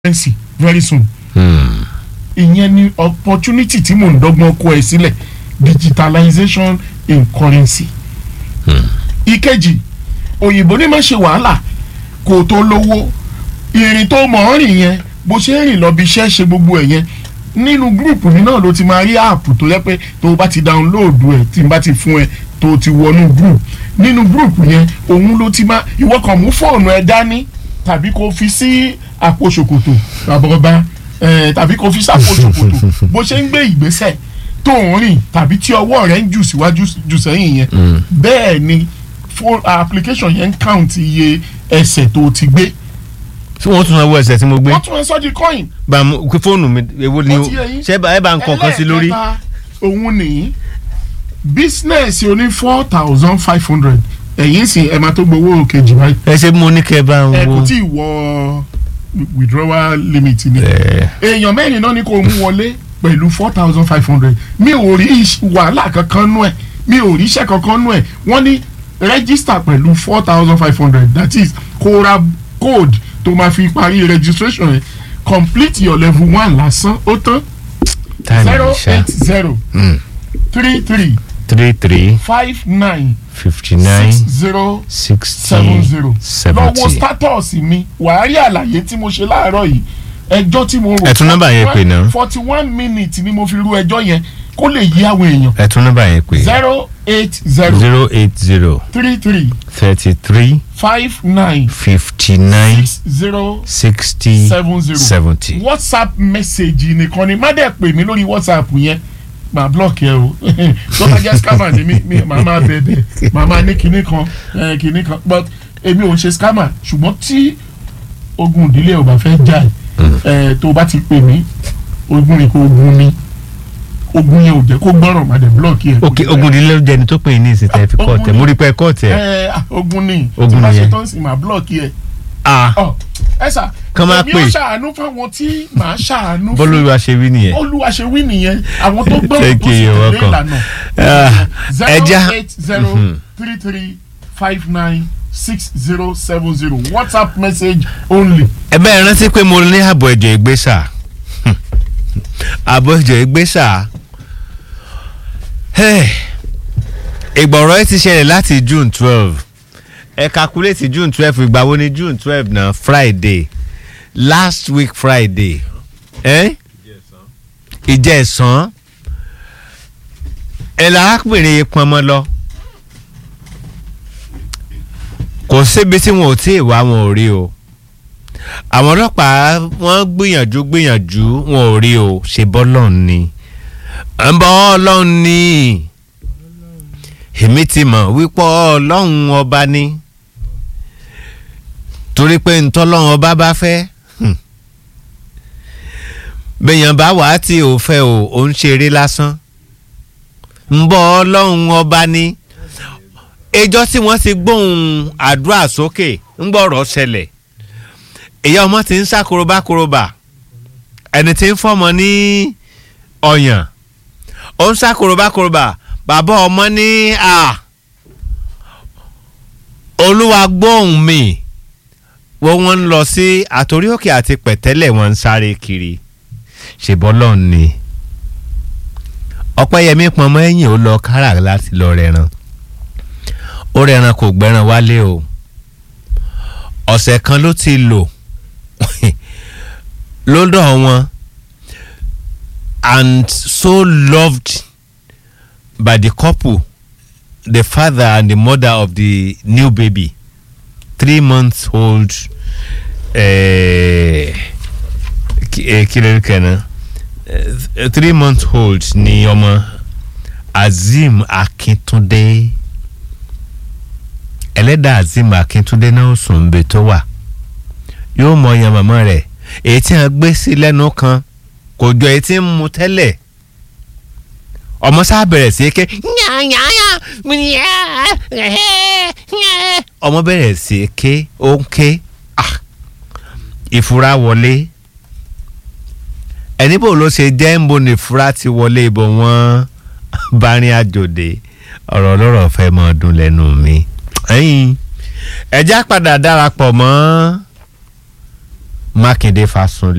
currency very soon ìyẹn ni opportunity tí mò ń dọ́gbọ́n kó ẹ sílẹ̀ digitalization in currency. ìkejì òyìnbó ní má ṣe wàhálà kò tó lówó ìrìn tó mọ̀ ọ́ rìn yẹn bó ṣe ń rìn lọ bí iṣẹ́ ṣe gbogbo ẹ̀ yẹn nínú gúrùpù mi náà ló ti máa rí áàpù tó yẹ pé tó o bá ti dáńlóòdù ẹ̀ tí n bá ti fún ẹ tó o ti wọnú gúrùpù nínú gúrùpù yẹn òun ló ti máa ìwọ kàn mú fóònù ẹ dání tàbí kó fi sí àpò ṣòkòtò àbọ̀bá tàbí kó fi sápò ṣòkòtò bó ṣe ń gbé ìgbésẹ̀ tó ń rìn tàbí tí ọwọ́ rẹ̀ ń jù síwájú jù sẹ́yìn yẹn bẹ́ẹ̀ ni phone application yẹn ń count iye ẹsẹ̀ tó ti gbé. tí wọ́n tún sanwó ẹsẹ̀ tí mo gbé wọ́n tún ẹ sọ́ di coin. bá mo kí fóònù mi èwo ni Ó o ti yé yín. ṣé ẹ bá ń kọ̀ọ̀kan sí lórí. ẹlẹ́ẹ̀kẹta òun nìyí business oní four thousand five hundred ẹ̀yìn sì ẹ̀ máa tó gbowó kejì báyìí ẹ ṣe mo ní kẹ́ bá ń ẹ wo. kò tí ì wọ withdrawal limit ni ẹ èèyàn mẹ́rin náà ni kò mú wọlé pẹ̀lú four thousand five hundred mi ò rí iṣ- wàhálà kankan nú ẹ̀ mi ò rí iṣẹ́ kankan nú ẹ̀ wọ́n ní register pẹ̀lú four thousand five hundred that is kó ra code tó máa fi parí registration yẹn complete your level one lásán ó tán táìmù zero ìṣá eight zero three three three three five nine fifty nine six zero sixty seven zero lọ́wọ́ seventy. status mi wàá rí àlàyé tí mo ṣe láàárọ̀ yìí ẹjọ́ tí mo rò Ẹ tún nọ́mbà yẹn pè náà. forty one minutes ni mo fi ru ẹjọ́ yẹn kó lè yí àwọn èèyàn ẹ tún nọ́mbà yẹn pé zero eight zero zero eight zero three three thirty three five nine fifty nine six zero sixty seven zero seventy. whatsapp message nìkan ni má dẹ̀ pè mí lórí whatsapp yẹn màá block yẹ o tó bá jẹ́ scammer ni mí mi màá máa bẹ̀bẹ̀ màá máa ní kinní kan eh, kinní kan but èmi ò ń ṣe scammer ṣùgbọ́n tí ogun ìdílé ò bá fẹ́ jà ẹ̀ tó bá ti pè mí ogun ni kò ogun ni ogun yẹn ò jẹ́ kó gbọ́ràn má dẹ̀ block yẹ. ok ogundinlẹ jẹ ni tó pè ní ìsìn tẹ fi kọ tẹ mo rí pé kọ tẹ. ẹ ah, ogun ni tí Ogun bá ṣe nìyẹn. tán sí màá block yẹ ah ọ ẹ sà Kán máa èmi pè. ò ṣàánú fáwọn tí màá ṣàánú fún bọ́lúwa ṣe wí nìyẹn. olúwa ṣe wí nìyẹn àwọn tó gbọ́ Thank tó sì you, tẹ̀lé welcome. ìlànà Ah, zero ẹja eight zero three three five nine six zero seven zero whatsapp message only. ẹ bẹ́ẹ̀ rántí pé mo ní àbọ̀ ẹ̀jẹ̀ ìgbésà àbọ̀ ẹ̀jẹ̀ ìgbésà ìgbọ̀rọ̀ ẹ ti ṣẹlẹ̀ láti june twelve ẹ calculate june twelve ìgbà wo ni june twelve náà friday last week friday ẹ ìjẹ̀sán ẹ lárákùnrin pọnmọ lọ kò síbi tí wọn ò tí ì wá wọn ò rí o àwọn ọlọ́pàá wọ́n gbìyànjú gbìyànjú wọn ò rí o ṣe bọ́lọ́n ni ń bọ́ ọlọ́run ni èmi ti mọ̀ wípé ọlọ́run ọba ni torí pé ntọ́lọ́run ọba bá fẹ́ hmm, bẹ́yàn bá wàá tí ò fẹ́ o ò ń ṣeré lásán ń bọ́ ọlọ́run ọba ni ẹjọ́ tí wọ́n ti gbóhùn àdúrà sókè ń gbọ́rọ̀ ṣẹlẹ̀ ìyá ọmọ ti ń sá korobákorobà ẹni tí ń fọmọ ní ọyàn ó ń sá korobákorobà bàbá ọmọ ní à olúwa gbóhùn mi wọ́n wọ́n ń lọ sí àtòrí òkè àti pẹ̀tẹ́lẹ̀ wọ́n ń sáré kiri ṣèbọ́lọ́ ni ọpẹ́yẹmí pọnmọ́ ẹ̀yìn ó lọ kárà láti lọ rẹran ó rẹran kò gbẹran wálé o ọ̀sẹ̀ kan ló ti lò lọ́dọ̀ wọn and so loved by the couple the father and the mother of the new baby three months old eh, ki- eh, kí ló ń kẹ́nà Eh, three months old ni ọmọ Azeem Akíntúndé ẹlẹ́dàá Azeem Akíntúndé náà sùn ń bẹ tó wà yóò mọ ọyàn màmá rẹ̀ èyí tí wọ́n gbé sí lẹ́nu kan kò jọ èyí tí ń mu tẹ́lẹ̀ ọmọ sáà bẹ̀rẹ̀ sí ké ọmọ bẹ̀rẹ̀ sí ké ó ń ké ah, ìfura wọlé ẹni bò ló ṣe jẹ́ ń bo ní ìfura ti wọlé ibò wọ́n bá rìn àjòdè ọ̀rọ̀ ọlọ́rọ̀ fẹ́ mọ́ ọdún lẹ́nu mi ẹ̀yin ẹ̀já padà darapọ̀ mọ́ mákindé fasunlé